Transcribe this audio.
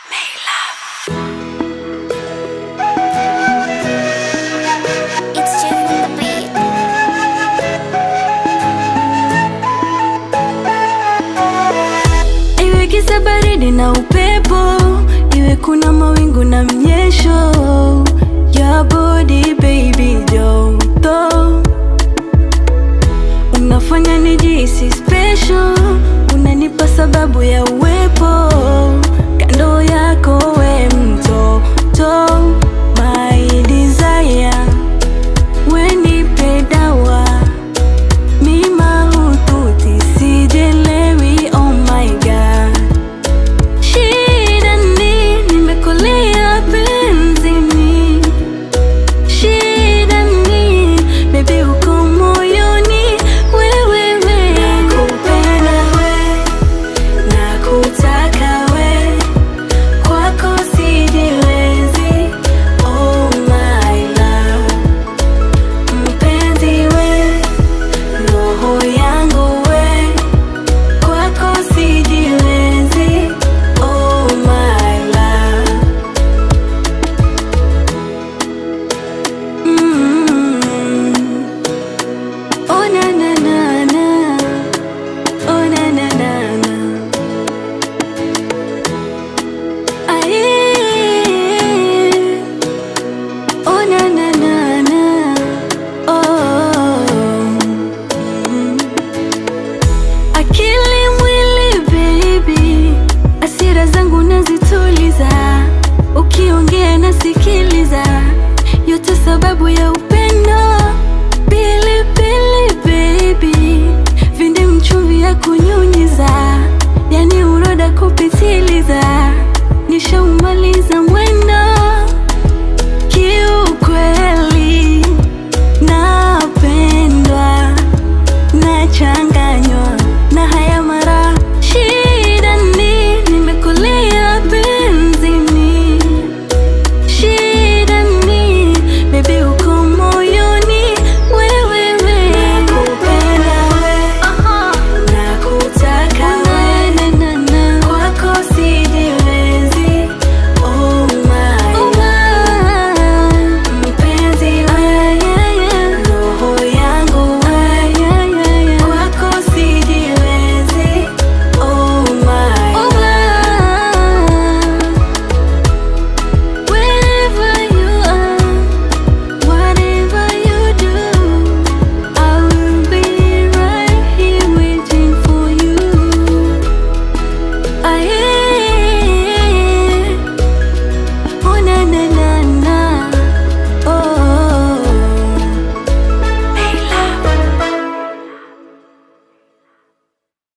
It's Jeff on the beat. Iwe kisa baridi na upepo, iwe kuna mawingu na mnyesho, ya body baby joto unafanya nijihisi special, unanipa sababu ya uwepo kando yako, we mtoto my desire, we nipe dawa mima hututi sijelewi, oh my god Shida ni nimekulia penzini, shida ni baby uko moyoni, wewe we nakupenda we nakutaka we kwako sijiwezi, oh my love mpenzi we roho yangu we kwako sijiwezi, oh my love. Mm. Oh na na na na, oh na na na na. Aye. Oh na na na na, oh. Mm. Akili mwili baby, asira zangu nazituliza, ukiongea nasikiliza, yote sababu ya upendo